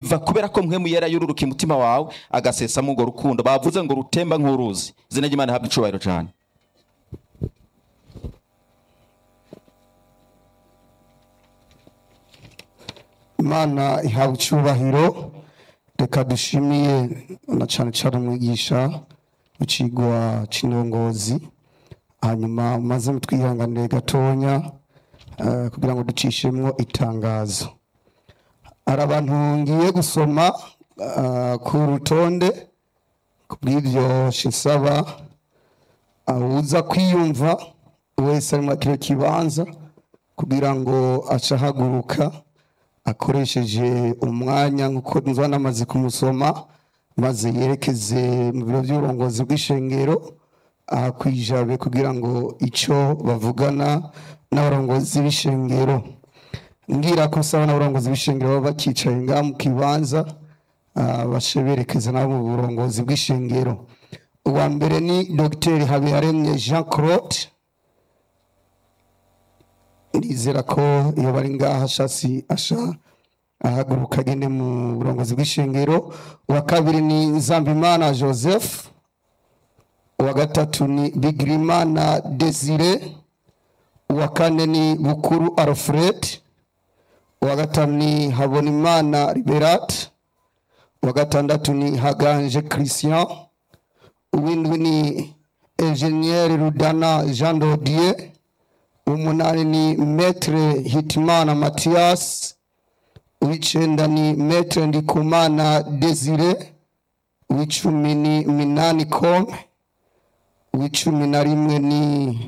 biva kubera ko mpwemu yera yururuka umutima wawe agasesamo urwo rukundo bavuze ngo rutemba nk'uruzi izina ry'imana ihabwa icubahiro cyane imana ihawe icyubahiro reka dushimiye na cyane cyane umwigisha w'ikigwa cy'indongozi hanyuma maze mutwihanganire gatonya eh, kugira ngo ducishemo itangazo hari abantu ngiye gusoma eh, ku rutonde ku bw'ibyo shisaba uza kwiyumva wese ari muri kino kibanza kugira ngo acahaguruka akoresheje umwanya nk'uko nzaba namaze kumusoma maze yerekeze mu biro by'uburongozi bw'ishengero aha ku ijabe kugira ngo icyo bavugana n'abarongozi b'ishengero mbwira ko usaba n'abarongozi b'ishengero baba bakicaye ngaha mu kibanza ah, bace berekeza nabo mu burongozi bw'ishengero uwa mbere ni dogiteri habiyaremye jean claude ndizera ko iyo bari ngaha ashasi asha ahaguruka agende mu burongozi bw'ishengero uwa kabiri ni nzambimana joseph uwa gatatu ni bigirimana desire uwa kane ni bukuru alfred uwa gatanu ni habonimana liberat uwa gatandatu ni haganje christian uwindwi ni enjeniyeri rudana jean dodier umunani ni metre hitimana matiyasi uw'icenda ni metre ndikumana desire uw'icumi ni minani kome uw'icumi na rimwe ni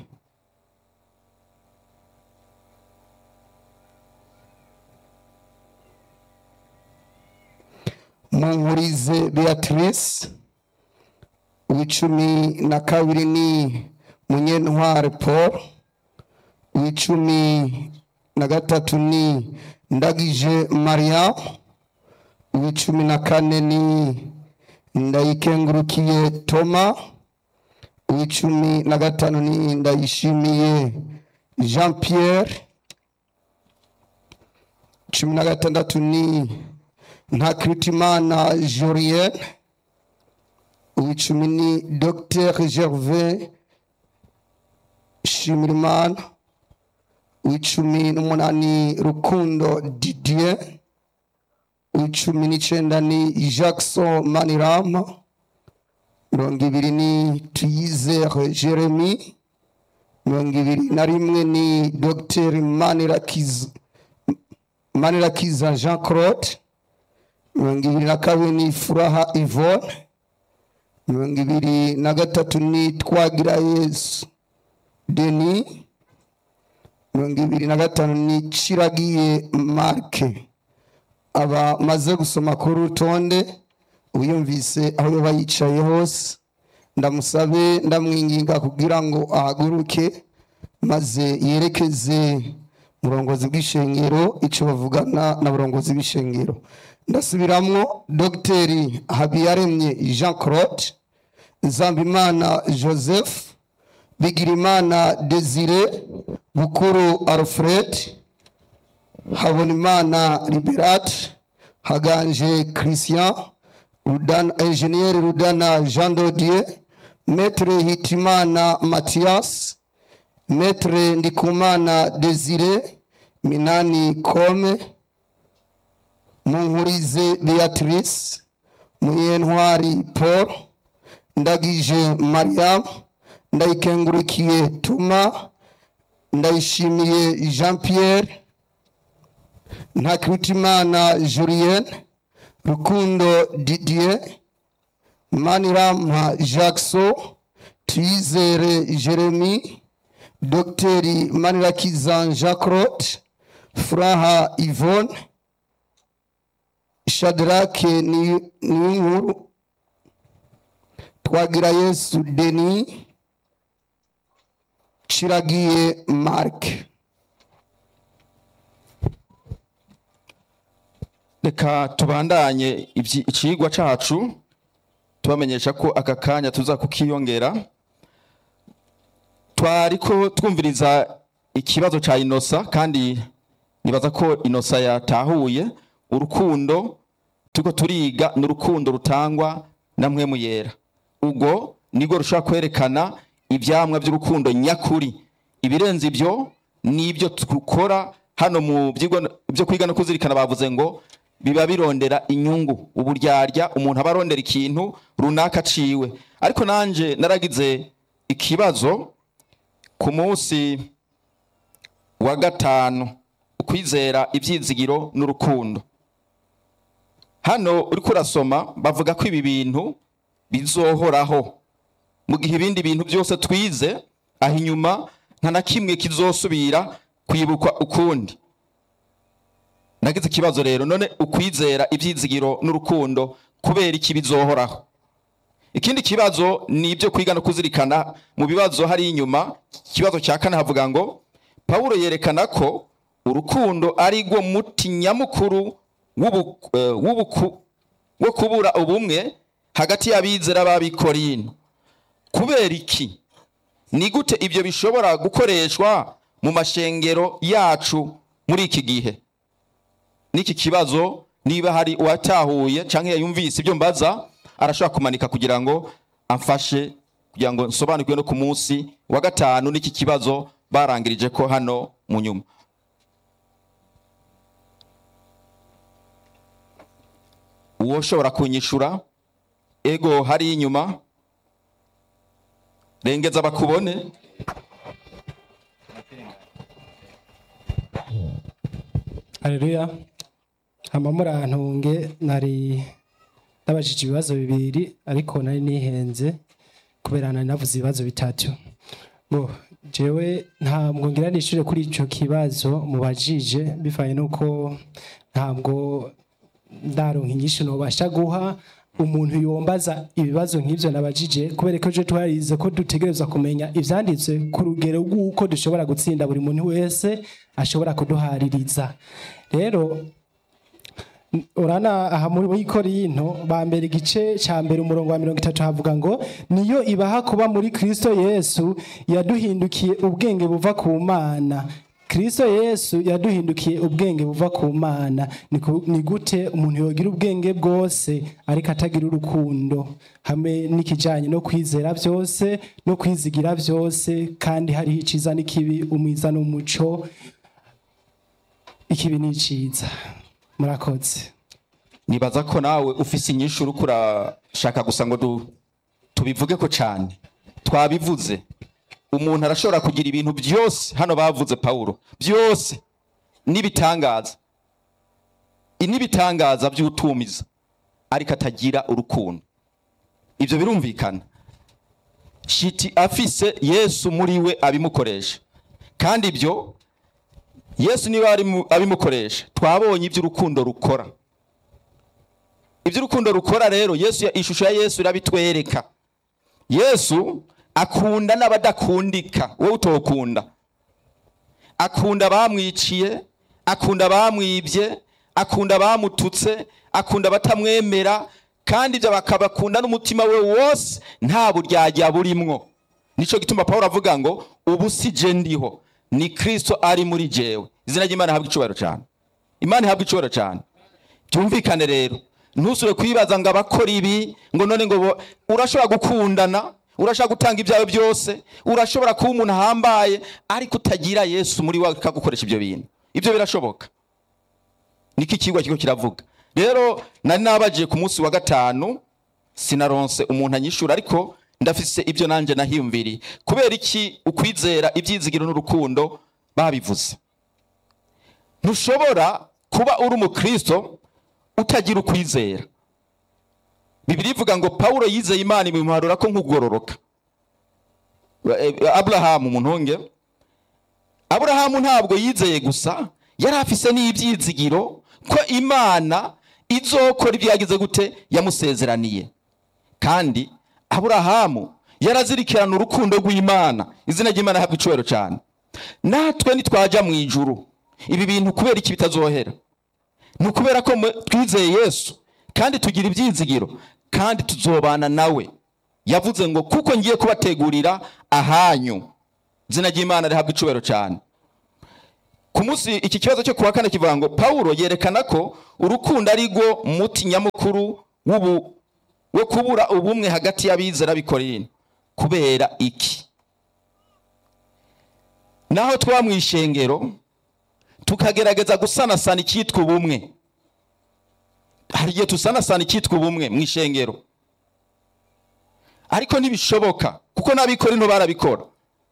munkurize beatrice uw'icumi na kabiri ni munyentware paul uw'icumi na gatatu ni ndagije maria uw'icumi na kane ni ndayikengurukiye toma uw'icumi na gatanu ni ndayishimiye jean pierre cumi na gatandatu ni ntakiritimana jorienne uw'icumi ni dr gervais shimirimana uw'icumi n'umunani rukundo didier uw'icumi n'icenda ni jackson manirama mirongo ibiri ni tuyizere jeremy mirongo ibiri na rimwe ni dr manirakiza manirakiza jean claude mirongo ibiri na kabiri ni furaha yvonne mirongo ibiri na gatatu ni twagira yesu denis mirongo ibiri na gatanu ni ciragiye marke abamaze gusoma kuri urutonde uyumvise aho yoba yicaye hose ndamusabe ndamwinginga kugira ngo ahaguruke maze yerekeze murongozi bw'ishengero icyo bavugana na burongozi bw'ishengero ndasubiramwo dogiteri habiyaremye jean claude nzambimana joseph bigirimana desire bukuru alfred habonimana liberat haganje christian rudana enjeniyeri rudana jean dodier metre hitimana mathias metre ndikumana desire minani kome munkurize beatrice muyentwari paul ndagije mariam ndayikengurukiye tuma ndayishimiye jean pierre ntakirutimana julienne rukundo didier manirama jackson tuyizere jeremy dogiteri manirakiza jean claude furaha yvonne shadrake niyonkuru twagira yesu denis ciragiye mark reka tubandanye ibyi- icigwa cacu tubamenyesha ko aka kanya tuza kukiyongera twariko twumviriza ikibazo ca inosa kandi nibaza ko inosa yatahuye urukundo turiko turiga n'urukundo rutangwa na mpwemu yera ubwo nibwo rushobora kwerekana ivyamwa by'urukundo nyakuri ibirenze ibyo nibyo dukora hano mu byigwa byo kwiga no kuzirikana bavuze ngo biba birondera inyungu uburyarya umuntu aba arondera ikintu runaka aciwe ariko nanje naragize ikibazo ku munsi wa gatanu ukwizera ibyizigiro n'urukundo hano uriko urasoma bavuga ko ibi bintu bizohoraho mu gihe ibindi bintu byose twize aho inyuma nta na kimwe kizosubira kwibukwa ukundi nagize ikibazo rero none ukwizera ibyizigiro n'urukundo kubera iki bizohoraho ikindi kibazo ni ibyo kwiga no kuzirikana mu bibazo hari inyuma ikibazo cya kane havuga ngo pawulo yerekana ko urukundo ari rwo muti nyamukuru w'ubu- eh, w'ubuku- wo kubura ubumwe hagati y'abizera b'abikorino kubera iki ni gute ibyo bishobora gukoreshwa mu mashengero yacu muri iki gihe n'iki kibazo niba hari uwatahuye cyangwa yumvise ibyo mbaza arashobora kumanika kugira ngo amfashe kugira ngo nsobanukirwe no ku munsi wa gatanu n'iki kibazo barangirije ko hano mu nyuma uwo ushobora kunyishura ego hari inyuma rengeza bakubone Haleluya. Hama murantunge nari nabajije ibibazo bibiri ariko nari nihenze kubera nari navuze ibibazo bitatu. Bo jewe ntabwo ngira nishure kuri ico kibazo mubajije bivanye nuko ntabwo ndaronka inyishu nobasha guha umuntu yombaza ibibazo nk'ivyo nabajije kubera ko je twarize ko dutegerezwa kumenya ivyanditswe ku rugero rw'uko dushobora gutsinda buri muntu wese ashobora kuduhaririza rero urana aha muri korinto ba mbere igice cya mbere umurongo wa mirongo itatu havuga ngo niyo ibaha kuba muri kristo yesu yaduhindukiye ubwenge buva ku mana kristo yesu yaduhindukiye ubwenge buva ku mana Ni ku- ni gute umuntu yogira ubwenge bwose ariko atagira urukundo hamwe n'ikijyanye no kwizera byose no kwizigira byose kandi hariho iciza n'ikibi umwiza n'umuco ikibi ni iciza murakoze nibaza ko nawe ufise inyinshi uriko urashaka gusa ngo du- tubivuge ko cyane twabivuze umuntu arashobora kugira ibintu byose hano bavuze pawulo byose n'ibitangaza n'ibitangaza by'utumiza ariko atagira urukundo ibyo birumvikana shiti afise yesu muri we abimukoresha kandi ibyo yesu niba arimu- abimukoresha twabonye iby'urukundo rukora iby'urukundo rukora rero yesu ishusho ya yesu irabitwereka yesu akunda n'abadakundika wowe utokunda akunda abamwiciye akunda abamwibye akunda abamututse akunda abatamwemera kandi ibyo bakabakunda n'umutima we wose nta buryarya burimwo nicyo gituma paul avuga ngo ubu si je ndiho ni kristo ari muri jewe izina ry'imana ihabwa icubahiro cyane imana ihabwa icubahiro cyane byumvikane rero ntusure kwibaza ngo abakora ibi ngo none ngo bo- urashobora gukundana urashobora gutanga ibyawe byose urashobora kuba umuntu ahambaye ariko utagira yesu muri wawe akagukoresha ibyo bintu ibyo birashoboka niko ikigwa kigo kiravuga rero nari nabagiye ku munsi wa gatanu sinaronse umuntu anyishura ariko ndafise ibyo nanjye nahiyumviriye kubera iki ukwizera ibyizigiro n'urukundo babivuze ntushobora kuba uri umukristo utagira ukwizera bibiri ivuga ngo pawulo yizeye imana imuharura ko nk'ugororoka Eh, aburahamu muntunge aburahamu ntabwo yizeye gusa yari afise n'ibyizigiro ko imana izokora ibyo yagize gute yamusezeraniye kandi aburahamu yarazirikirana urukundo rw'imana izina ry'imana ahabwa icubahiro cyane natwe nitwaja mu ijuru ibi bintu kubera iki bitazohera ni ukubera ko mwe- twizeye yesu kandi tugira ibyizigiro kandi tuzobana nawe yavuze ngo kuko ngiye kubategurira ahanyu izina ry'imana rihabwa icubahiro cyane ku munsi iki kibazo cyo kuwa kane kivuga ngo pawulo yerekana ko urukundo ari rwo muti nyamukuru w'ubu wo kubura ubumwe hagati y'abizera b'ikorinto kubera iki naho twaba mu ishengero tukagerageza gusanasana icyitwa ubumwe hari igihe tusanasana icyitwa ubumwe mu ishengero ariko ntibishoboka kuko n'abikorinto barabikora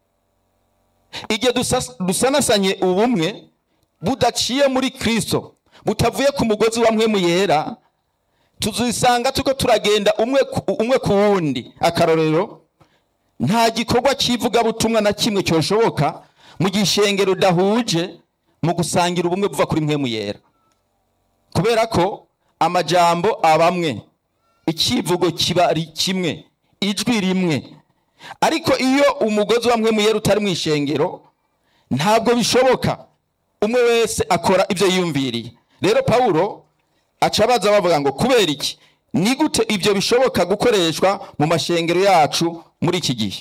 igihe dusas- dusanasanye ubumwe budaciye muri kristo butavuye ku mugozi wa mpwemu yera tuzisanga tuko turagenda umwe ku- umwe ku wundi akarorero nta gikorwa cy'ivugabutumwa na kimwe cyoshoboka mu gishengero udahuje mu gusangira ubumwe buva kuri mpwemu yera kubera ko amajambo abamwe icyivugo kiba ari kimwe ijwi rimwe ariko iyo umugozi wa mpwemu yera utari mu ishengero ntabwo bishoboka umwe wese akora ibyo yiyumviriye rero pawulo aca abaza bavuga ngo kubera iki ni gute ibyo bishoboka gukoreshwa mu mashengero yacu muri iki gihe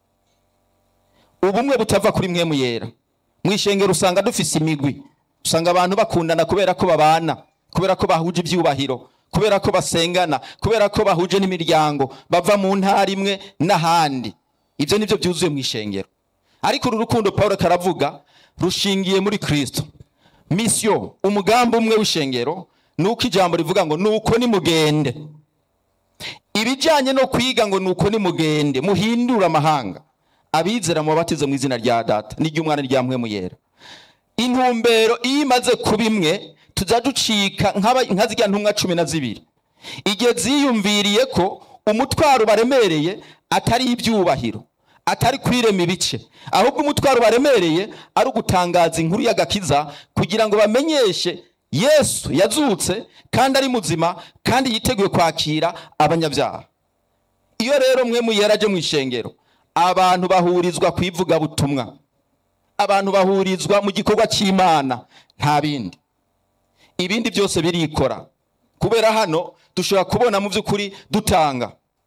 ubumwe butava kuri mwemu yera mu ishengero usanga dufise imigwi usanga abantu bakundana kubera ko babana kubera ko bahuje ibyubahiro kubera ko basengana kubera ko bahuje n'imiryango bava mu ntara imwe n'ahandi ibyo nibyo byuzuye mu ishengero ariko uru rukundo paul karavuga rushingiye muri kristo misiyo umugambi umwe w'ishengero ni uko ijambo rivuga ngo nuko nimugende ibijyanye no kwiga ngo nuko nimugende muhindure amahanga abizera mubatize mu izina rya data n'iry'umwana rya mpwemu yera intumbero iyo imaze kuba imwe tujya ducika nk'aba- nka zirya ntumwa cumi na zibiri igihe ziyumviriye ko umutwaro baremereye atari ibyubahiro atari kwirema ibice ahubwo umutwaro baremereye ari ugutangaza inkuru y'agakiza kugira ngo bamenyeshe yesu yazutse kandi ari muzima kandi yiteguye kwakira abanyabyaha iyo rero mwe muyera aje mu ishengero abantu bahurizwa ku ivugabutumwa abantu bahurizwa mu gikorwa cy'imana nta bindi ibindi byose birikora kubera hano dushobora kubona mu by'ukuri dutanga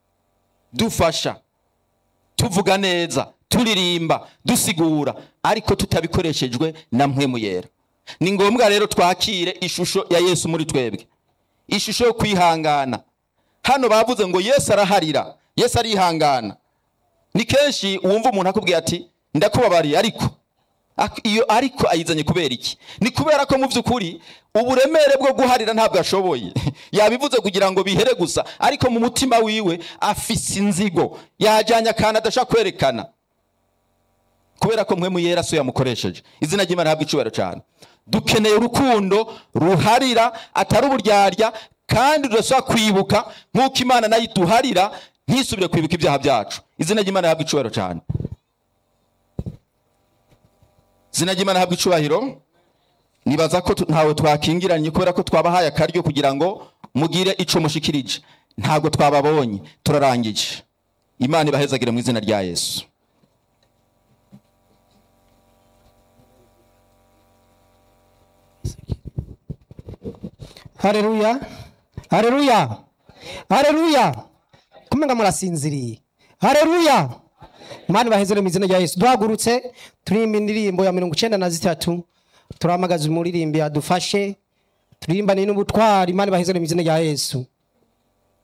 dufasha tuvuga neza turirimba dusigura ariko tutabikoreshejwe na mpwemu yera ni ngombwa rero twakire ishusho ya yesu muri twebwe ishusho yo kwihangana hano bavuze ngo yesu araharira yesu arihangana ni kenshi wumva umuntu akubwira ati ndakubabariye ariko Ak- iyo ariko ayizanye kubera iki ni kubera ko mu by'ukuri uburemere bwo guharira ntabwo ashoboye yabivuze kugira ngo bihere gusa ariko mu mutima wiwe afise inzigo yajyanye akantu adashaka kwerekana kubera ko mwe muyera so yamukoresheje izina ry'imana habwa icubahiro cyane dukeneye urukundo ruharira atari uburyarya kandi rudashobora kwibuka nk'uko imana nayo iduharira ntisubire kwibuka ibyaha byacu izina ry'imana habwa icubahiro cyane izina ry'imana habwa icubahiro nibaza ko tu- ntawe twakingiranye kubera ko twabahaye akaryo kugira ngo mugire ico mushikirije ntabwo twababonye turarangije imana ibahezagire mu izina rya yesu hareruya hareruya hareruya kumenga murasinziriye hareruya imana ibahezere mu izina rya yesu duhagurutse turirimba indirimbo ya mirongo icenda na zitatu turahamagaza umuririmbi adufashe turirimbane n'ubutwari imana ibahezere mu izina rya yesu